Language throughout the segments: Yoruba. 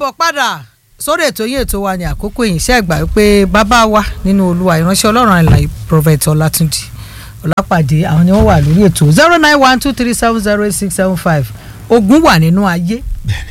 káàbọ̀ padà sórí ètò yín ètò wa ní àkókò yìí ṣe àgbà pé bàbá wa nínú olúwa ìránṣẹ́ ọlọ́run àìláì prophet ọlátúnjì ọlápàdé àwọn ni wọ́n wà lórí ètò zero nine one two three seven zero eight six seven five ogun wà nínú ayé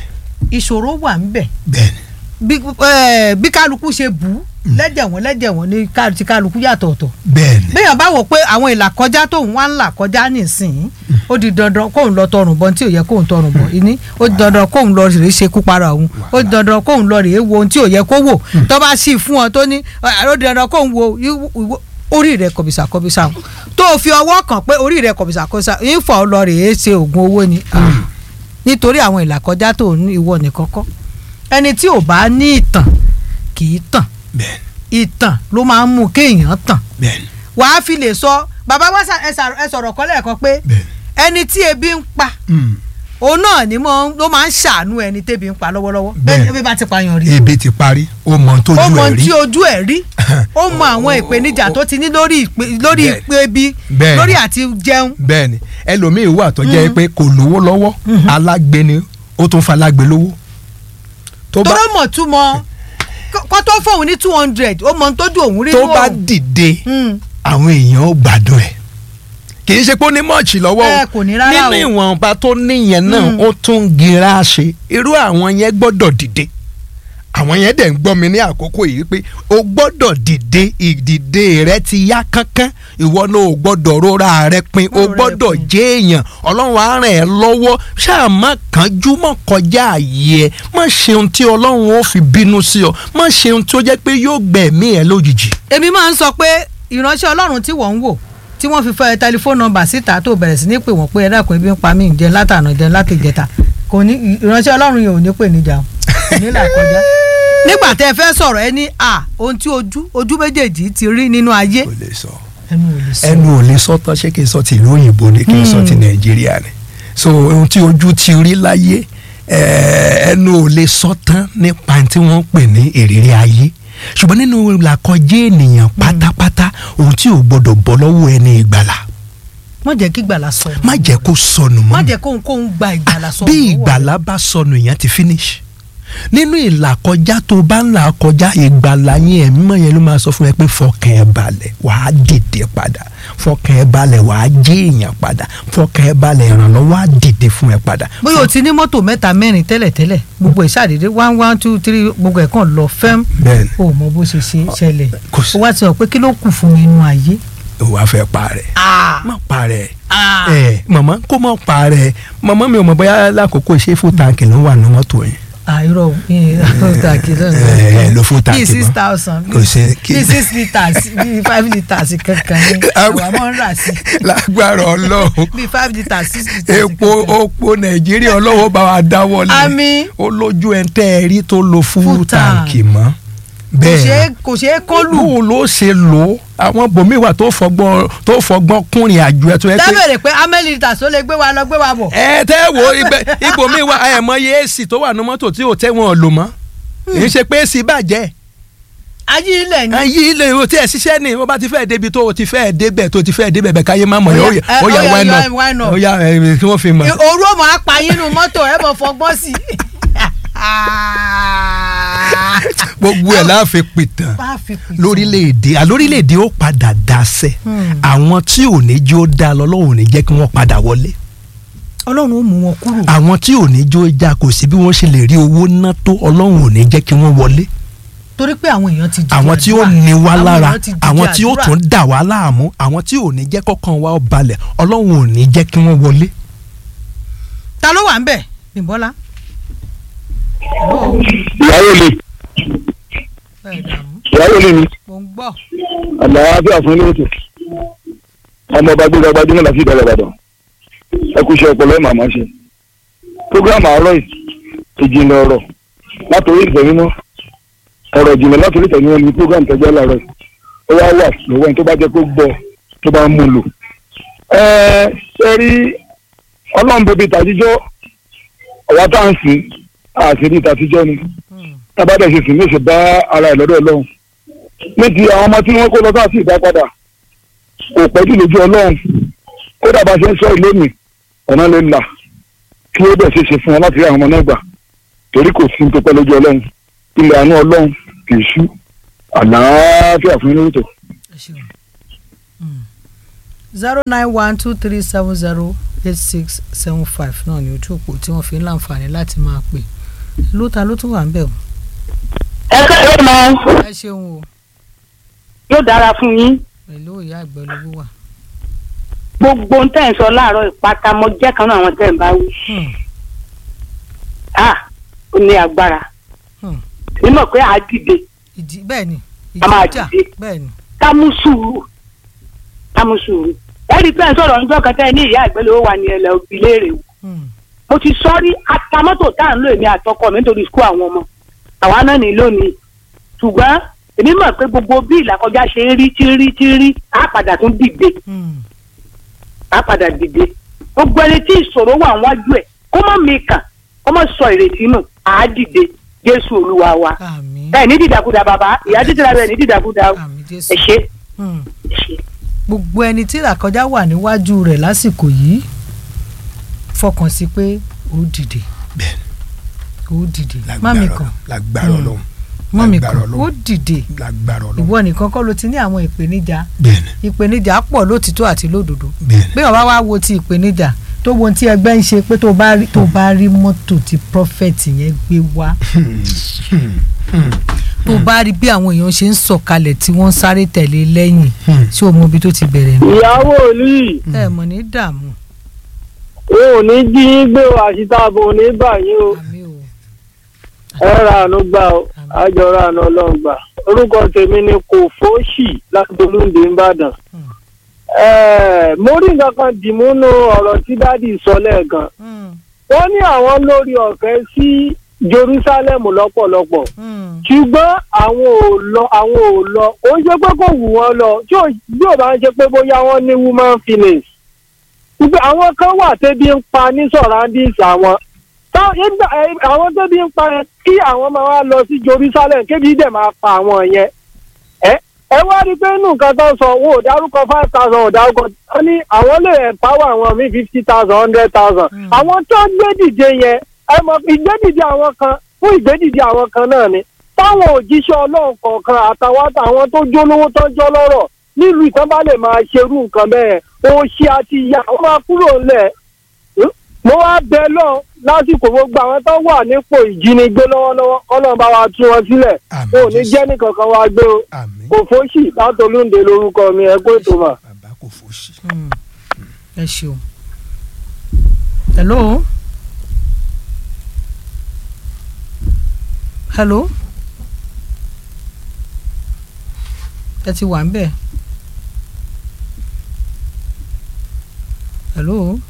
ìṣòro wà ń bẹ̀ bẹ́ẹ̀ni bí eh, bí kálukú ṣe bù ú lẹ́jẹ̀ wọn lẹ́jẹ̀ wọn ní ká- ti kálukú yàtọ̀ ọ̀tọ̀ bẹ́ẹ̀ni béèyàn bá wò pé àwọn ìlà kọjá tóun wá ń là kọjá nísìnyí ó di dandan kóun lọ tọrùn bọ tí ò yẹ kóun tọrùn bọ ìní ó di dandan kóun lọ rèé ṣekú para òun ó di dandan kóun lọ rèé wo ohun tí ò yẹ kó wò tó bá sì fún ọ tó ní ó di dandan kóun wo ìwọ- ìwọ- orí rẹ kọbìsà kọbìsà o. tó o fi ọwọ́ kàn pé orí rẹ kọbìsà kọbìsà ìfọ̀ lọ rèé ṣe oògùn owó ni Ah. nítorí àwọn ìlà kọjá tó ní ìwọ nìkan kọ́ ẹni tí ò bá ní ìtàn kì í tàn bẹ́ẹ̀ni ìtàn ló máa ń mú kéèyàn tàn bẹ́ẹ̀ni wàá fi lè sọ bàbá wa ṣà- ẹ ṣà- ẹ sọ̀rọ̀ kan lẹ́ẹ̀kan pé bẹ́ẹ̀ni. ẹni tí ebi ń pa Mm. òun náà ni mo ló máa ń ṣàánú ẹni tébi ń pa lọ́wọ́lọ́wọ́ Bẹ́ẹ̀. bẹ́ẹ̀ ebi bá ti pààyàn rí ebi ti parí ó mọ ohun ó tójú mọ ẹ̀ ohun rí tí ojú ẹ̀ rí ó mọ àwọn ìpèníjà tó ti ní lórí ìpè- lórí Bẹ́ẹ̀. ìpè ebi Bẹ́ẹ̀. lórí àti jẹun bẹ́ẹ̀ni ẹlòmíín wà tó jẹ́ pé kò lówó lọ́wọ́ alágbe ni ó tún fa alágbe lówó tó bá tóró mọ̀ túmọ̀ kó tó fóun ní two hundred ó mọ ohun tójú òun rí tó ní bá òun. dìde Mm. àwọn èèyàn ó gbádùn ẹ̀ kì í ṣe pé ó ní mọ́ọ̀chì lọ́wọ́ Ẹ, kò ní rárá o. nínú ìwọ̀nba tó níyẹn náà Mm. ó tún gira ṣe irú àwọn yẹn gbọ́dọ̀ dìde àwọn yẹn dẹ̀ ń gbọ́ mi ní àkókò yìí pé o gbọ́dọ̀ dìde ìdìde rẹ ti yá kánkán ìwọ náà o gbọ́dọ̀ rora rẹ pin o Rora rẹ gbọ́dọ̀ pin. jẹ́ èèyàn ọlọ́run á ràn ẹ́ lọ́wọ́ ṣáà má kánjú mọ́ kọjá àyè ẹ má ṣe ohun tí ọlọ́run ó fi bínú sí ọ má ṣe ohun tí ó jẹ́ pé yóò gbẹ̀mí ẹ lójijì. èmi máa ń sọ pé ìránṣẹ́ ọlọ́run tí wọ́n ń wò tí wọ́n fi fẹ́ tẹlifóònù nọ́mbà síta tó bẹ̀rẹ̀ sí ní pè wọ́n pé ẹ dákun ebi ń pa mí jẹun látànà jẹun láti ìjẹta kò ní ìránṣẹ́ ọlọ́run yẹn ò ní pè níjà o kò ní là kọjá nígbà tẹ́ ẹ fẹ́ sọ̀rọ̀ ẹ ní à ohun tí ojú ojú méjèèjì ti rí nínú ayé kò lè sọ. ẹnu ò lè sọ. ẹnu ò lè sọ tán ṣé kí n sọ ti ìlú òyìnbó ni kí n sọ ti nàìjíríà ni so ohun tí ojú ti rí láyé eh, ẹnu ò lè sọ tán nípa tí wọ́n ń pè ní ìrírí ayé ṣùgbọ́n nínú làkọjá ènìyàn pátápátá ohun tí ò gbọdọ̀ bọ́ lọ́wọ́ ẹni ìgbàlà má jẹ́ kí ìgbàlà sọ má jẹ́ kó sọnù mọ́ má jẹ́ kóhun kóhun gba ìgbàlà sọ bí ìgbàlà bá sọnù èèyàn ti finish nínú ìlàkọjá tó bá ń là kọjá ìgbàlà yẹn ẹ̀mí mọ̀ yẹn ló máa sọ fún ẹ pé fọkàn ẹ balẹ̀ wàá dìde padà fọkàn ẹ balẹ̀ wàá jẹ́ èèyàn padà fọkàn ẹ balẹ̀ ìrànlọ́wọ́ á dìde fún ẹ padà. bóyá o ti ní mọ́tò mẹ́ta mẹ́rin tẹ́lẹ̀tẹ́lẹ̀ gbogbo ìṣàdédé one one two three gbogbo ẹ̀ kàn lọ fẹ́m bẹ́ẹ̀ni o mọ bó ṣe ṣe ṣẹlẹ̀ kò sí- o wá ti sọ pé kí ló kù fún mi nínú ayé. o wàá fẹ́ parẹ́ Ah, má parẹ́ ah. ẹ màmá kó má parẹ́ màmá mi ò mọ̀ bóyá lákòókò ṣé fún tàǹkì ló wà ní mọ́tò yẹn. àìrọ̀ tàkì ẹ ló fún tàǹkì bíi six mọ́. thousand Kò sí- kí- bíi six litres bíi five litres kankan ní àwọn ọmọ ń rà sí lágbára ọlọ́run bíi five litres six litres epo kankan. opo nàìjíríà ọlọ́wọ́ bá wa dáwọ́ lé Àmín. ó lójú ẹ̀ ń tẹ́ ẹ rí tó lo Full fúrú tank. tàǹkì mọ́ kò ṣeé bẹ́ẹ̀ kò ṣeé kọlù bó ló ṣe lò ó àwọn bòmíì wà tó fọgbọ́n tó fọgbọ́n kúnrin àjò ẹ̀ tó yẹ pé dábẹ̀rẹ̀ pé amẹ́lì litres ó lè gbé wa lọ gbé wa bọ̀. ẹ tẹ́ wo ibẹ̀ ibòmíì wà ẹ̀ mọ iye èsì tó wà ní mọ́tò tí ò tẹ́ wọn lò mọ́ kì í ṣe pé èsì bàjẹ́ ayé ilẹ̀ ni. ayé ilé o tí ẹ ṣiṣẹ́ ni wọ́n bá ti fẹ́ débi tó o ti fẹ́ débẹ̀ tó o ti fẹ́ débẹ̀ bẹ̀ káyé má mọ̀ Ó yẹn yá, ó ẹ, yà ó yá, why ó yá, not why not? ó yà ẹ, kí wọ́n fi mọ̀. òru ọmọ apààyàn inú mọ́tò ẹ bọ̀ fọgbọ́n sí i. gbogbo ẹ̀ láàfin pìtàn Bá a fi pìtàn. lórílẹ̀‐èdè àlórílẹ̀‐èdè ó padà dasẹ̀ Hmm. àwọn tí ò ní jó dá lọ lọ́wọ́ ò ní jẹ́ kí wọ́n padà wọlé ọlọ́run ó mú wọn kúrò. àwọn tí ò ní jó já kò sí bí wọ́n ṣe lè rí owó ná tó ọlọ́run ò ní jẹ́ kí wọ́n wọlé torí pé àwọn èèyàn ti dìde àwọn tí ó àdúrà. ní wá Àwọn lára èèyàn ti dìde àwọn tí ó àdúrà. tún dà wá láàmú àwọn tí ò ní jẹ́ kọ́kàn wa ó balẹ̀ ọlọ́run ò ní jẹ́ kí wọ́n wọlé. ta ló wà ń bẹ̀ bímbọ́lá. ìyàwó lè bẹ́ẹ̀ dààmú ìyàwó lè ní mò ń gbọ́. àlàáfíà fún ilé ètò ọmọ ọba gbéra gbajúmọ̀ láti ìdálẹ̀ ìbàdàn ẹ kú iṣẹ́ ọpọlọ ẹ̀ màmá ṣe programu àárọ̀ yìí ìjìnlẹ̀ ọ̀rọ̀ látòrí ìfẹ́ mímọ́ ọ̀rọ̀ ìjìnlẹ̀ látòrí ìfẹ́ mímọ́ ni programu tẹ́jọ́ láàárọ̀ yìí ó wá wà lọ́wọ́ ẹni tó bá jẹ́ kó gbọ́ tó bá ń mú un lò. ẹ ṣe rí ọlọ́run bèbè tàjíjọ́ ọ̀wá tá à ń sìn àṣírí tàjíjọ́ ni tábàdà ṣe sìn ní ìṣe bá ara ẹ̀ lọ́dọ̀ ọlọ́run ní ti àwọn ọmọ tí wọ́n kó lọ sáà sí ìdápadà kò pẹ́jù lójú ọlọ́run kódà bá ṣe ń sọ ìlú mi ọ̀nà lè là kí ó bẹ̀ ṣe ṣe fún wọn láti rí àwọn ọmọ náà gbà torí kò sí tó pẹ́ lójú ọlọ́run ilẹ̀ àánú ọlọ́run kì í ṣú àlàáfíà fún yín lóòótọ́. ẹ ṣeun zero nine one two three seven zero eight six seven five náà ni ojú òpó tí wọ́n fi ń láǹfààní láti máa pè ló ta ló tún wà ń bẹ̀ o. ẹ kẹ́lẹ́ mọ ẹ ṣeun o yóò dára fún yín pẹ̀lú ìyá àgbẹ̀ olówó wà. gbogbo ń tẹ̀ ń sọ láàárọ̀ ìpátá mo jẹ́ kan náà àwọn tẹ̀ ń bá wí. Hmm, ah ó ní agbára hmm. nímọ̀ pé a dìde ìdí bẹ́ẹ̀ ni A máa ìjà dìde. bẹ́ẹ̀ ni. ká mú sùúrù ká mú sùúrù ẹ rí i pé ẹ sọ̀rọ̀ níjọ́ kan tẹ́ ẹ ní ìyá ìgbélé wà ní ẹlẹ́ òbí léèrè wò Hmm, mo ti sọ rí atamọ́tò tá à ń lò èmi àtọkọ mi nítorí skul àwọn ọmọ àwa náà ní lónìí ṣùgbọ́n èmi mọ̀ pé gbogbo bí ìlàkọjá ṣe ń rí tí ń rí tí ń rí á padà tún dìde hmm. á padà dìde gbogbo ẹni tí ìṣòro wà wájú ẹ̀ kó má mi kàn kó má sọ ìrètí nù á dìde jésù olúwa wa àmín ẹ ní dìdàkudà bàbá ìyá títí ra bẹ ní dìdàkudà o. àmín ẹ jésù. ṣe Hmm. ẹ ṣe. gbogbo ẹni tí ìlàkọjá wà níwájú rẹ̀ lásìkò yìí fọkàn sí pé ó dìde bẹ́ẹ̀ni ó dìde lágbára mami Ọlọ́run kan lágbára Hmm. Ọlọ́run mami lágbára kan ó Ọlọ́run dìde lágbára Ọlọ́run ìwọ nìkan kọ́ ló ti ní àwọn ìpèníjà bẹ́ẹ̀ni ìpèníjà pọ̀ lótìtọ́ àti lódodo bẹ́ẹ̀ni bí wọn bá wá wo ti ìpèníjà tó wo ohun tí ẹgbẹ́ ń ṣe pé tó bá rí tó bá rí mọ́tò tí prophet yẹn gbé wá tó bá rí bí àwọn èèyàn ṣe ń sọ̀kalẹ̀ tí wọ́n ń sáré tẹ̀lé lẹ́yìn tí o mọ ibi tó ti bẹ̀rẹ̀ nù. ìyàwó olùyìí ẹ mọ̀ ní dààmú wọn ò ní jí yín gbé o àṣìtàbọ̀ ò ní bà yín o àmì o ẹ ra àánú gbà o àjọ ra àánú ọlọ́run gbà orúkọ tèmi ni kò fóṣì láti olóńdè ńbàdàn. Hmm. Ẹ́ẹ̀, mo rí nǹkan kan dìmúnú ọ̀rọ̀ tí dádì sọ lẹ́ẹ̀kan Hmm, wọ́n ní àwọn lórí ọ̀fẹ́ sí Jerusalem lọ́pọ̀lọpọ̀ hmm, ṣùgbọ́n àwọn ò lọ àwọn ò lọ ó ń ṣe pé kò wù wọ́n lọ tí ò bí ò bá ń ṣe pé bóyá wọ́n ní woman feelings wípé àwọn kan wà tẹ́bí ń pa ní surroundings àwọn Tá- nígbà- ẹ, àwọn tẹ́bí ń pa yẹn kí àwọn máa wá lọ sí Jerusalem kébi dẹ̀ máa pa àwọn yẹn ẹ ẹ wá rí i pé inú nǹkan tó ń sọ wọn ò dárúkọ five thousand ò dárúkọ wọn ní àwọn lè empower àwọn míì fifty thousand hundred thousand Mm. àwọn tó gbé dìde yẹn ẹ mọ̀ ìgbédìde àwọn kan fún ìgbédìde àwọn kan náà ni táwọn òjíṣẹ́ ọlọ́run kọ̀ọ̀kan àtàwọn àtàwọn tó jólówó tó ń jọ́ lọ́rọ̀ nílùú ìtàn bá lè máa ṣerú nǹkan bẹ́ẹ̀ òṣì àti ìyà ó máa kúrò ńlẹ̀ Hmm? mo wá bẹ lọ lásìkò gbogbo àwọn tó wà nípò ìjínigbé lọ́wọ́lọ́wọ́ ọlọ́run bá wa tú wọn sílẹ̀ Àmín ò ní Jésù. jẹ́ nìkankan wa gbé o àmín kò fóṣì látolúndé lórúkọ mi ẹ kó ètò mà. bàbá kò fòṣì. hmm. ẹ ṣeun. hello. hello. ẹ ti wà ń bẹ̀. hello.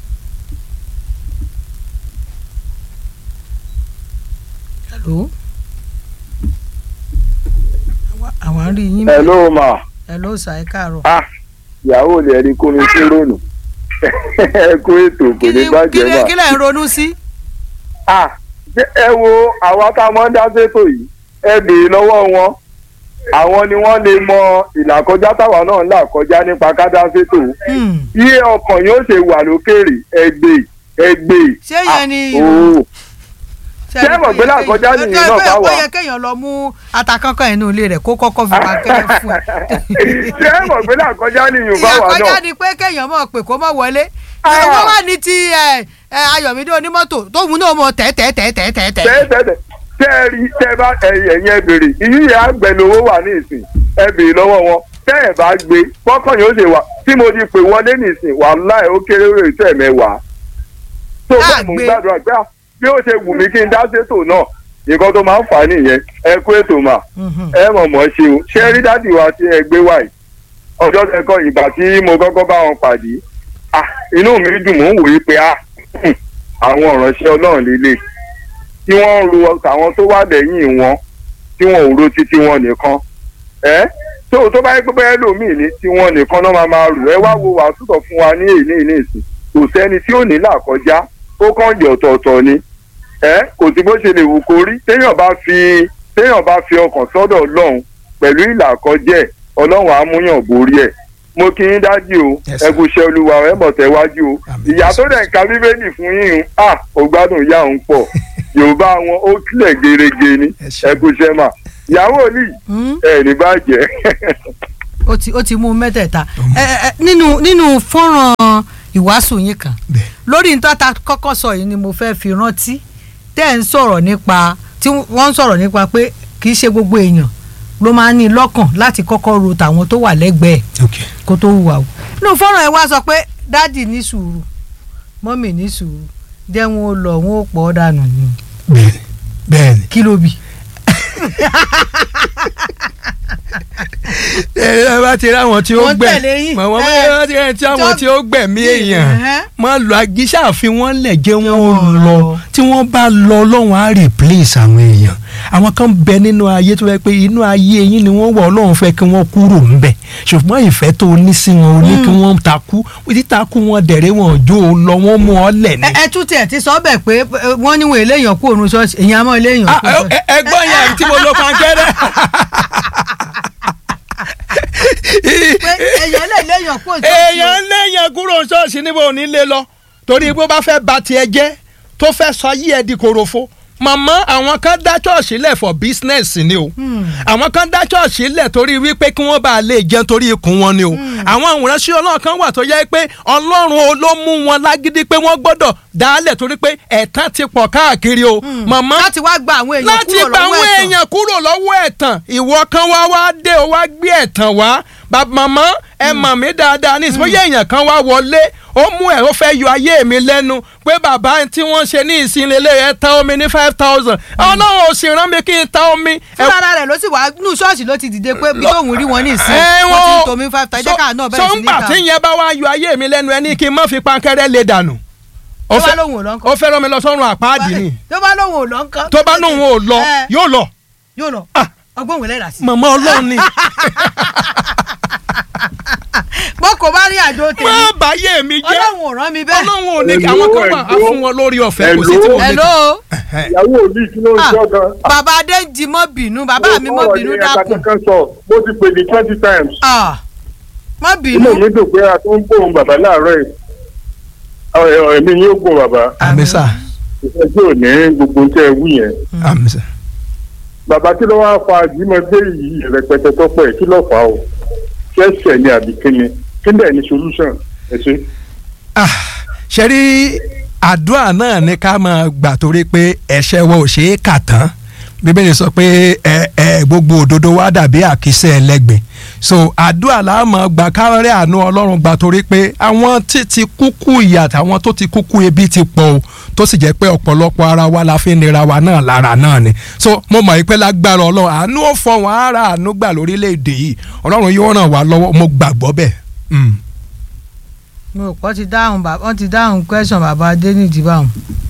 hello. Àwa- àwa ń rí yín bẹ̀. hello ma hello sà ẹ káàárọ̀. ah ìyàwó rẹ̀ rí kómi sí rónù ẹ kó ètò kò kí ní ni bàjẹ́ kí ni mà kí lẹ̀ ń ronú sí. ah ṣé ẹ wo àwa tá a mọ̀ ń dá sétò yìí ẹ béèrè lọ́wọ́ wọn àwọn ni wọ́n lè mọ ìlàkọjá táwa náà ń là kọjá nípa ká dá sétò Hmm. iye ọkàn yóò ṣe wà lókèrè ẹgbẹ́ ẹgbẹ́ ṣé yẹn ni ooo ṣé ṣé mọ̀ pé lákọjá nìyí náà bá wà? ó yẹ kéèyàn lọ mú atakankan inú ilé rẹ̀ kó kọ́kọ́ fi pankẹ́rẹ́ fún ẹ. ṣé mọ̀ pé lákọjá nìyí bá wà ìyàkọjá náà ni pé kéèyàn mọ̀ pé kó mọ̀ wọlé. Ah. ìwọ́n wà ní ti ẹ, ẹ, ayọ̀mídé onímọ́tò tóun náà mọ̀ tẹ́tẹ́tẹ́tẹ́tẹ́. tẹ́tẹ́tẹ́ tẹ́ ẹ rí tẹ́ ẹ bá ẹ̀yìn ẹ̀yìn ẹ béèrè ìyí yẹn àgbẹ̀lówó wà ní ìsìn ẹ béèrè lọ́wọ́ wọn tẹ́ ẹ bá gbé fọ́kàn yóò ṣe wà tí mo ti pè wọlé ní ìsìn wàláì ó kéré rè tẹ́ ẹ mẹ́wàá. tó Tá bẹ́ẹ̀ mò ń gbé. gbàdúrà pé ah, bí ó ṣe wù mí kí n dá sétò náà nǹkan tó máa ń fà á nìyẹn ẹ kú ètò mà Mhm. ẹ mọ̀ mọ́ ṣe o ṣé rí dádì wa tí ẹ gbé wáyé ọjọ́ kẹ́kọ̀ọ́ ìgbà tí mo kọ́kọ́ bá wọn pàdé ah, inú mi dùn mò ń wòye pé ah, hmm, àwọn ìránṣẹ́ ọlọ́run lélẹ̀ tí wọ́n ń ro àwọn tó wà lẹ́yìn wọn tí wọn ò ro títí wọn nìkan ẹ tó tó bá yẹ pé bẹ́ẹ̀ lómìn ní tí wọn nìkan náà máa máa rò ẹ wá wo wàásùtọ̀ fún wa ní èyí ní ìsìn kò sẹ́ni tí ò ní là kọjá ó kàn jẹ́ ọ̀tọ̀ọ̀tọ̀ ni ẹ kò sí bó ṣe lè wù kó rí téèyàn bá fi téèyàn bá fi ọkàn sọ́dọ̀ ọlọ́run pẹ̀lú ìlàkọjẹ́ ọlọ́run á múyàn borí ẹ̀ mo kí yín dájú o Yes, ẹ sir. kú iṣẹ́ olúwa ẹ bọ̀ tẹ́wájú o Àmín, ìyá Jésù. tó dẹ̀ ń ka bíbélì fún yín à ó gbádùn ìyá òun pọ̀ yorùbá wọn ó kílẹ̀ gerege ni Ẹ ṣé. ẹ kú iṣẹ́ mà ìyàwó ní Hmm? ẹ ní bàjẹ́ ó ti ó ti mú mẹ́tẹ̀ẹ̀ta ẹ ẹ nínú nínú fọ́nrán ìwàásù yín kan bẹ́ẹ̀ lórí nítorí ta kọ́kọ́ sọ yìí ni mo fẹ́ fi rántí tẹ́ ẹ̀ ń sọ̀rọ̀ nípa tí wọ́n ń sọ̀rọ̀ nípa pé kì í ṣe gbogbo èèyàn ló máa ń ní lọ́kàn láti kọ́kọ́ ro tàwọn tó wà lẹ́gbẹ̀ẹ́ ok kó tó hùwà o nínú fọ́nrán ẹ̀ wá sọ pé dádì ní sùúrù mọ́mì ní sùúrù jẹ́ wọn ó lọ wọn ó pọ̀ ọ́ dànù ni bẹ́ẹ̀ni bẹ́ẹ̀ni kí ló bì. ẹ ẹ bá ti rí àwọn tí ó Wọ́n gbẹ tẹ̀lé yín. màmá Ẹ. bá ti rí tí àwọn tí ó gbẹ̀mí èèyàn Ẹ̀hẹ́. máa lọ agíṣà fi wọ́n lẹ̀ jẹ́ wọ́n wọ́n lọ lọ. tí wọ́n bá lọ ọlọ́run á replace àwọn èèyàn àwọn kan bẹ nínú ayé tó fẹ́ pé inú ayé yín ni wọ́n wọ̀ ọlọ́run fẹ́ kí wọ́n kúrò ńbẹ̀ ṣùgbọ́n ìfẹ́ tó ní sí wọn ò ní kí wọ́n takú títakú wọn dẹ̀rẹ́ wọn jó o lọ wọ́n mú ọ lẹ̀ ní. ẹ ẹ tún tiẹ̀ ti sọ bẹ́ẹ̀ pé ẹ, wọ́n níwọ̀n eléyàn kú òun ṣọ́ọ̀ṣì èèyàn mọ́ eléyàn Ah, kú òun ṣọ́ọ̀ṣì. ẹ- ẹ- ẹgbọ́n yẹn tí mo lọ pankẹ́rẹ́. pé èèyàn lè léyàn kú òun ṣọ́ọ̀ṣì. èèyàn léèyàn kúrò ṣọ́ọ̀ṣì níbo ò ní lé lọ torí bó bá fẹ́ ba tiẹ̀ jẹ́ tó fẹ́ sọ yí ẹ di korofo màmá àwọn kan dá ṣọ́ọ̀ṣì lẹ̀ for business ni o àwọn kan dá ṣọ́ọ̀ṣì lẹ̀ torí wípé kí wọ́n bá lè jẹun torí ikùn wọn ni o àwọn ìránṣẹ́ ọlọ́run kan wà tó yẹ pé ọlọ́run o ló mú wọn lágídí pé wọ́n gbọ́dọ̀ dálẹ̀ torí pé ẹ̀tàn ti pọ̀ káàkiri o màmá láti wá gba àwọn èèyàn láti kúrò gba lọ́wọ́ àwọn ẹ̀tàn. èèyàn kúrò lọ́wọ́ ẹ̀tàn ìwọ kan wá wá dé o wá gbé ẹ̀tàn wá bàbá màmá ẹ mọ̀ mí dáadáa ní ìsìnkú èèyàn kan wá wọlé ó mú ẹ̀ ó fẹ́ yọ ayé mi lẹ́nu pé bàbá tí wọ́n ṣe ní ìsinlélẹ̀ ẹ̀ ta omi ní five thousand ọlọ́run ò sì rán mi kí n ta omi. ẹ- fúnra rẹ̀ ló sì wá nù ṣọ́ọ̀ṣì ló ti dìde pé bí tóun rí wọn ní ìsìn ẹ wọ́n ti ń wọ́n- tomi five thousand jẹ́ káà náà so bẹ̀rẹ̀ sí ní ńgbà ká. tí yẹn bá wá yọ ayé mi lẹ́nu ẹ ní kí n má fi pankẹ́rẹ́ lè dànù. Ó tó bá fẹ́- lóun ò lọ ńkọ́. ó fẹ́ rán mi lọ sọ́run àpáàdì ni tó bá lóun ò lọ ńkọ́. tó bá lóun ò lọ Ẹ, yóò lọ yóò lọ Ah. ọgbọ́n òun lẹ́rà sí. màmá ọlọ́run ni bó kò bá rí àjò tèmi má báyé mi jẹ́ ọlọ́run ò rán mi bẹ́ẹ̀. ọlọ́run ò ní kí Hello, àwọn kan wà á hello. fún wọn lórí ọ̀fẹ́ kò sí tí mo lè hello ìyàwó mi kí ló ń Ah, sọ gan. bàbá adé ń jí mọ́ bínú bàbá mi mọ́ bínú dákun kankan sọ mo ti pè ní twenty times. Ah, mọ́ inú bínú. mi dùn pé a tún ń gbóhùn bàbá láàárọ̀ yìí. Ọ̀, ẹ̀, ẹ̀mí yóò gbóhùn bàbá. àmísà ìfẹ́ tí ò ní gbogbo tẹ́ ẹ wú yẹn. àmísà. bàbá kí ló wá fa àjímọ̀gbé yìí rẹpẹtẹ tọ́pọ̀ ẹ̀ kí ló fà á o. ṣẹ́ṣẹ̀ ni àbí kíni kí dẹ̀ ni solution ẹ ṣe. Ah, ṣe rí àdúrà náà ní ká máa gbà torí pé ẹ̀ṣẹ̀ wa ò ṣe é kà tán bíbélì sọ pé ẹ ẹ gbogbo òdodo wa dàbí àkísẹ́ ẹlẹ́gbẹ̀ẹ́ so àdúrà la máa gbà kárẹ́ àánú ọlọ́run gbà torí pé àwọn tí ti kúkú ìyà àtàwọn tó ti kúkú ebi ti pọ̀ o tó sì jẹ́ pé ọ̀pọ̀lọpọ̀ ara wa la fi nira wa náà lára náà ni so mo mọ̀ pé lágbára ọlọ́run àánú ò fọ wọn ara àánú gbà lórílẹ̀‐èdè yìí ọlọ́run yóò ràn wá lọ́wọ́ mo gbàgbọ́ bẹ́ẹ̀. Mm. mo rò pé wọ́n ti dáhùn bàbá wọ́n ti dáhùn question bàbá adé nídìí báwọn.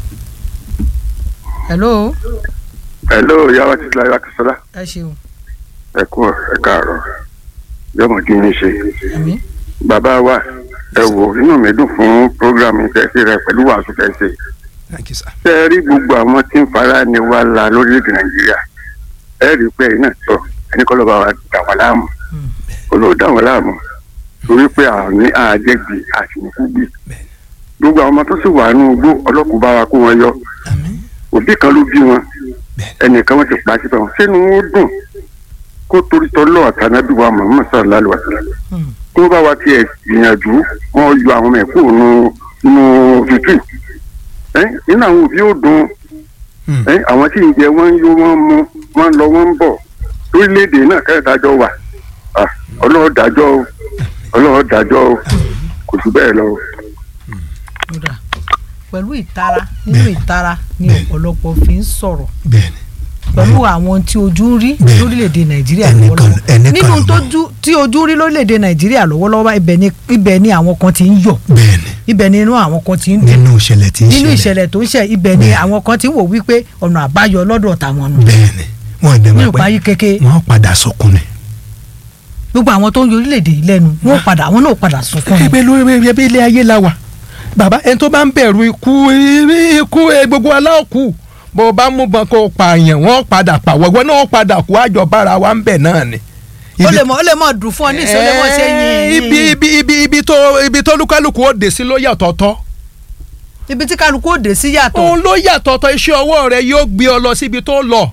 hello hello yàrá ti láyé akínsọ́lá ẹ ṣeun ẹ kú ẹ káàárọ̀ yọmọ kí n ṣe. àmì bàbá wa ẹ wò inú mi dùn fún programme tẹ̀sí rẹ pẹ̀lú wàásù tẹ̀sí. Thank you, sir. ṣé ẹ rí gbogbo àwọn tí ń fara ni wá la lórílẹ̀‐èdè nàìjíríà ẹ rí i pé ẹ̀yin náà sọ ẹni kọ́ ló bá wa dà wọ́n láàmú olóò dà wọ́n láàmú torí pé àní àjẹgbì àṣìníkúgbì gbogbo àwọn ọmọ tó sì wà nínú igbó ọlọ́kùnrin bá wa kó wọn yọ òbí kan ló bí wọn ẹnìkan wọn ti pa síbẹ̀ wọn sínú wọn dùn kó torí tọ́lọ́ àtànábì wa Muhammad sallallahu alaihi wasallam kó bá wa tiẹ̀ gbìyànjú wọn yọ àwọn ọmọ ẹ̀ kúrò nínú nínú tútù ẹ nínú àwọn òbí ò dùn Hmm. ẹ àwọn tí ń jẹ wọn ń yó wọn ń mu wọn ń lọ wọn ń bọ̀ lórílẹ̀‐èdè náà kẹ́ẹ̀dájọ́ wà Ah, ọlọ́run dájọ́ o ọlọ́run dájọ́ o kò sí bẹ́ẹ̀ lọ. kódà pẹ̀lú ìtara nínú ìtara ni ọ̀pọ̀lọpọ̀ fi ń sọ̀rọ̀ bẹ́ẹ̀ni pẹ̀lú àwọn tí ojú ń rí Bẹ́ẹ̀. lórílẹ̀‐èdè nàìjíríà Ẹnìkan- lọ́wọ́lọ́wọ́ ẹnìkan nínú ló tójú tí ojú ń rí lórílẹ̀‐èdè nàìjíríà lọ́wọ́lọ́wọ́ ibẹ̀ ni ibẹ̀ ni àwọn kan ti ń yọ̀ bẹ́ẹ̀ni ibẹ̀ ni inú àwọn kan ti ń dùn nínú ìṣẹ̀lẹ̀ tí ń nínú ṣẹlẹ̀ ìṣẹ̀lẹ̀ tó ń ṣẹ̀ ibẹ̀ ni Bẹ́ẹ̀. àwọn kan ti ń wò wípé ọ̀nà àbáyọ lọ́dọ̀ tàwọn nù bẹ́ẹ̀ni wọn ò dẹ̀ nínú mọ̀ pé ìpayí kéke wọ́n padà sọkún ni. gbogbo àwọn tó ń yọ orílẹ̀‐èdè yìí lẹ́nu wọ́n padà àwọn náà padà sunkún ni. ẹgbẹ́ lórí ẹbí ilé ayé la wà bàbá ẹni tó bá ń bẹ̀rù ikú ikú ẹ, gbogbo aláòkú bó o bá mú bọn kó o pààyàn wọ́n padà pàwọ́ ẹgbẹ́ náà wọ́n padà kú àjọbára wa ń bẹ̀ náà ni. ó lè mọ ó lè mọ dùn fún ọ ní ìṣó lè mọ ṣe Eh, yín ibi ibi ibi ibi tó ibi tó lúkálùkù ó dé sí ló yà tọ̀tọ̀ ibi tí kálukú òde sí yàtọ̀ òun ló yàtọ̀ ọ̀tọ̀ iṣẹ́ ọwọ́ rẹ yóò gbé ọ lọ síbi tó lọ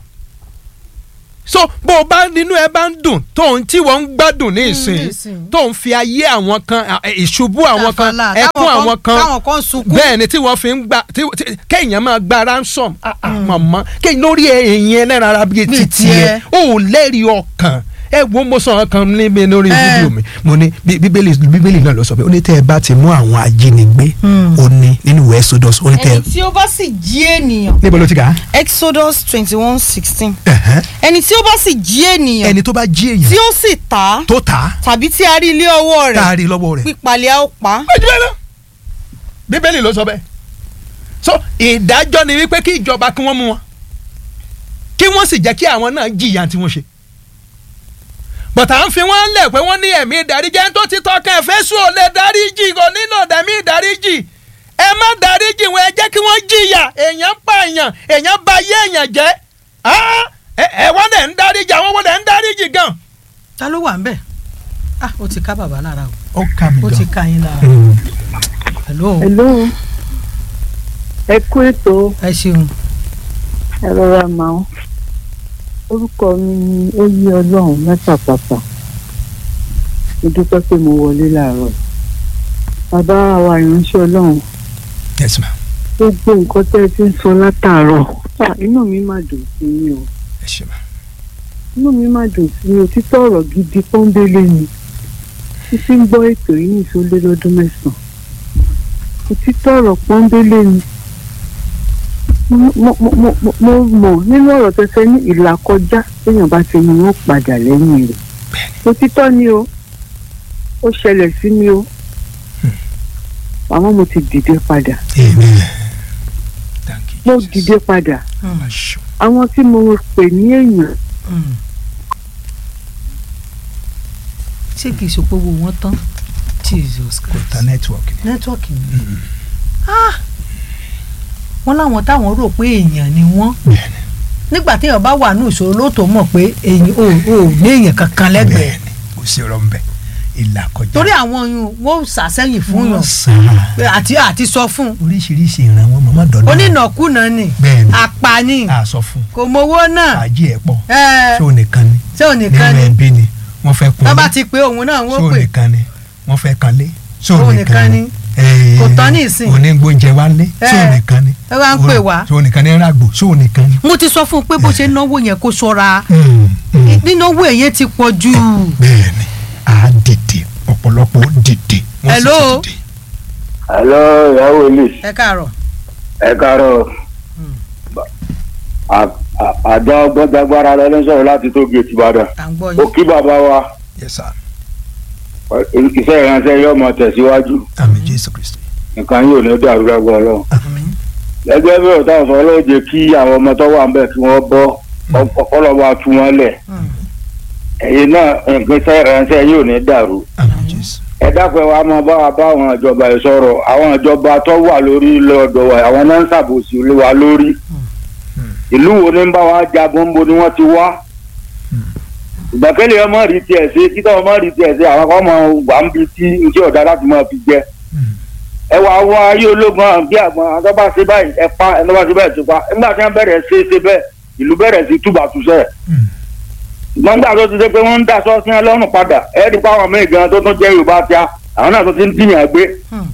so bó o bá nínú ẹ bá ń dùn tóun tí wọ́n ń gbádùn ní ìsìn ìsìn. tóun fi ayé àwọn kan à, ẹ, ìṣubú àwọn kan Tàfàlà, ẹkún táwọn àwọn kan táwọn kan sunkún bẹ́ẹ̀ ni tí wọ́n fi ń gba tí- tí- kéèyàn máa gba ransom ah, ah, màmá kéèyàn lórí èèyàn ẹlẹ́ran ara bíi Bíi títí ẹ tiẹ̀. ó lẹ́rìí ọkàn ẹ wo mo sọ ọkàn níbi lórí Eh. fídíò mi mo ní bí- bíbélì bíbélì náà ló sọ pé ó ní tẹ́ ẹ bá ti mú àwọn ajínigbé ó ní nínú ìwé Exodus ó ní tẹ́ ẹ ẹni tí ó bá sì jí ènìyàn níbo ló ti kà á. exodus twenty one sixteen Ẹ̀hẹ́n. ẹni tí ó bá sì jí ènìyàn ẹni tó bá jí tí èèyàn ó sì tà á tó tà á tàbí tí a rí ilé ọwọ́ rẹ̀ taari lọ́wọ́ rẹ̀. pípalẹ̀ a ó pa á. méjì bẹ́ẹ̀ lọ. bíbélì ló sọ bẹ́ẹ̀. so ìdájọ́ ni wípé kí ìjọba kí wọ́n mú wọn kí wọ́n sì jẹ́ kí àwọn náà jìyà tí wọ́n ṣe. bọ̀tà ń fi wọ́n lẹ̀ pé wọ́n ní ẹ̀mí ìdáríjì ẹni tó ti tọkàn ẹ̀fẹ́ sùn ò lè dáríjì kò nílò ẹ̀mí ìdáríjì ẹ má dáríjì wọn ẹ jẹ́ kí wọ́n jìyà èèyàn pa èèyàn èèyàn bà ayé èèyàn jẹ́ Ah, ẹ ẹ wọ́n lẹ̀ ń dáríjì àwọn wọ́n lẹ̀ ń dáríjì gan. ta ló wà ń bẹ̀ ah ó ti ká bàbá lára o ó kà mí ó ti ká yín lára hello hello ẹ kú ètò ẹ ṣeun ẹ rọra máa ń orúkọ mi ni ó yí ọlọ́run mẹ́tàpàpà mo dúpẹ́ pé mo wọlé láàárọ̀ bàbá wa ìránṣẹ́ ọlọ́run yes ma gbogbo nǹkan tẹ́ ẹ ti ń sọ látàárọ̀ ah, inú mi máa dùn sí mi o ẹ ṣe ma inú mi máa dùn sí mi o títọ́ ọ̀rọ̀ gidi pọ́ńbélé ni títí ń gbọ́ ètò yìí ní ìsọlé lọ́dún mẹ́sàn-án òtítọ́ ọ̀rọ̀ pọ́ńbélé ni mo mo- mo mo- mo mọ̀ nínú ọ̀rọ̀ tẹ́tẹ́ ní ìlàkọjá téèyàn bá ti ní wọ́n padà lẹ́yìn rẹ̀ òtítọ́ ni o ó ṣẹlẹ̀ sí mi o àmọ́ mo ti dìde padà amen thank you mo Jesus. dìde padà Mashu. àwọn tí mo pè ní èèyàn Mm. ṣé kìí ṣe pé owó wọn tán jesus kò christ ta network ni. nẹ́tíwọ́ọ̀kì ni Ah! wọ́n láwọn táwọn rò pé èèyàn ni wọ́n bẹ́ẹ̀ni nígbà téèyàn bá wà ní ìṣòro ló tó mọ̀ pé èèyàn ò ò ní èèyàn kankan lẹ́gbẹ̀ẹ́ bẹ́ẹ̀ni kò sí ọ̀rọ̀ nbẹ ìlà kọjá. torí àwọn yun wọ́n sàsẹ́yìn fún yàn sáà pé àti àti sọ fún oríṣiríṣi ìran wọn mọ̀mọ́ dọ̀dọ̀. onínàkúnà ni bẹ́ẹ̀ni apani a sọ fún kò mowó náà fàájì ẹ̀ pọ̀ ẹ ṣé o nìkan ni ṣé ò nìkan nínú ni ẹbí ni wọ́n fẹ́ kun tó bá ti pé òun náà ṣé wọ́n o pè nìkan ni wọ́n fẹ́ kan lé ṣé o Òun nìkan nìkan ni ni. Eh, Kò tán ní ìsìn. onígbóúnjẹ wa lé ṣé o Eh, nìkan ni ẹ wá ń pè wá. ṣé o nìkan ni ràgbò ṣé o nìkan ni. mo ti sọ fún un pé bó ṣe náwó yẹn kó ṣọ́ra Mm, mm. nínáwó èyí ti pọ̀ jù bẹ́ẹ̀ni a dìde ọ̀pọ̀lọpọ̀ ó dìde wọ́n sì Hello? ti dìde. hello ìyàwó ilé ẹ káàárọ̀ ẹ káàárọ̀ àjọ gbọ́dọ̀gbára lẹ́nu sọ̀rọ̀ láti tó gèètì ìbàdàn à ń gbọ́ ó yín kí bàbá wa yes sir iṣẹ́ ìránṣẹ́ yóò mọ tẹ̀síwájú àmín jésù kristi. nǹkan yóò ní dàrú lágbó ọlọ́run Àmín. gẹ́gẹ́ bí ọ̀tá ọ̀sán ló jẹ́ kí àwọn ọmọ tó wà ń bẹ̀ kí wọ́n bọ́ ọ̀pọ̀lọpọ̀ tú wọn lẹ̀ Mm. ẹ̀yin náà nǹkan iṣẹ́ ìránṣẹ́ yóò ní dàrú àmín jésù. ẹ dákun ẹ wá máa bá wa bá àwọn ìjọba yìí sọ̀rọ̀ àwọn ìjọba tó wà lórí lọ́dọ̀ wa àwọn náà ń ṣàbòsí lé wa lórí ìlú wo ni ń bá wa jagun bo ni wọ́n ti wá ìgbàkẹ́lẹ̀ ọmọ rí tiẹ̀ sí títọ́ ọmọ rí tiẹ̀ sí àwọn ọmọ wà ń bi tí iṣẹ́ ọ̀dà láti máa fi jẹ ẹ wà wọ ayé ológun àwọn bí àgbọn àwọn tó bá ṣe báyìí ẹ pa ẹ tó bá ṣe báyìí tó pa nígbà tí wọ́n bẹ̀rẹ̀ ṣe é ṣe bẹ́ẹ̀ ìlú bẹ̀rẹ̀ sí túbàtúṣẹ́ gbọ́ngbà tó ti dé pé wọ́n ń dá sọ́ọ́sì yẹn lọ́rùn padà ẹ rí pa àwọn míì gan tó tún jẹ́ yorùbá tíá àwọn náà tó ti ń dìyàn gbé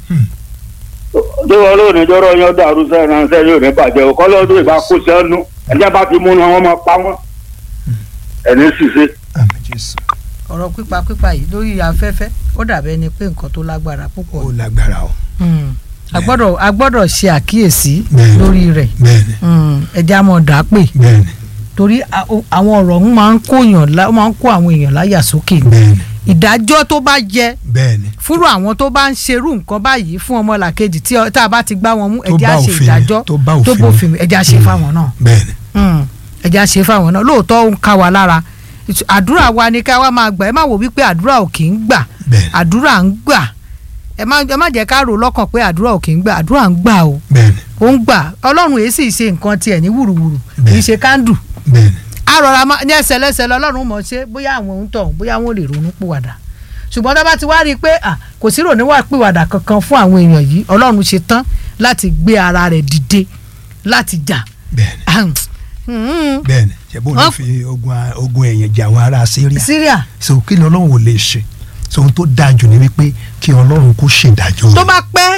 tó wọ́n lóò ní jọ́rọ̀ yẹn dàrú sẹ́yìn náà sẹ́yìn yóò ní bàjẹ́ òkọ́ lọ́dún ìbá kó sẹ́nu ẹ̀jẹ̀ bá ti mú wọn wọ́n máa pa wọ́n ẹ̀ní ṣìṣe. àmín jésù. ọ̀rọ̀ pípa pípa yìí lórí afẹ́fẹ́ ó dàbẹ́ ni pé nǹkan tó lágbára púpọ̀ ó lágbára o. Mm. a gbọ́dọ̀ a gbọ́dọ̀ ṣe àkíyèsí Bẹ́ẹ̀ni. lórí rẹ̀ bẹ́ẹ̀ni Mm. ẹja mọ̀ dà pé bẹ́ẹ̀ni torí a- o- àwọn ọ̀rọ̀ ń máa ń kó èèyàn lá- ó máa ń kó àwọn èèyàn láyà sókè ni. bẹ́ẹ̀ni ìdájọ́ tó bá jẹ bẹ́ẹ̀ni fúrú àwọn tó bá ń ṣerú nǹkan báyìí fún ọmọlàkejì tí ọ- tá a bá ti gbá wọn mú Tó ẹjẹ́ bá á ṣe òfin ìdájọ́ tó bá tó òfin bófin mu, ẹjẹ́ á ṣe fáwọn náà bẹ́ẹ̀ni Mm. ẹjẹ́ á ṣe fáwọn náà lóòótọ́ ó ń ká wa lára Ìtù- àdúrà wa ni ká wá máa gbà ẹ má wò wípé àdúrà ò kì í gbà bẹ́ẹ̀ni àdúrà ń gbà ẹ má ẹ má jẹ́ ká rò lọ́kàn pé àdúrà ò kì í gbà àdúrà ń gbà o bẹ́ẹ̀ni ó ń gbà ọlọ́run èyí sì ṣe nǹkan tiẹ̀ ní wùrùwùrù kì í Bẹ́ẹ̀. ṣe kándù bẹ́ẹ̀ni a rọra máa ní ẹsẹ̀ lẹ́sẹ̀ lọ́lọ́run mọ̀ ṣe bóyá àwọn ohun tọ̀hún bóyá wọn ò lè ronú pìwàdà ṣùgbọ́n tá a bá ti wá rí i pé à, kò sí ronú wà pìwàdà kankan fún àwọn èèyàn yìí ọlọ́run ṣe tán láti gbé ara rẹ̀ dìde láti jà bẹ́ẹ̀ni Hmm. bẹ́ẹ̀ni ṣẹbọn ló Wọ́n- fi ogun a- ogun ẹ̀yìn jà àwọn ará Syria Syria so kí ni Ọlọ́run ò lè ṣe so ohun tó dáa jù ni wípé kí Ọlọ́run kó ṣèdájọ́ tó bá pẹ́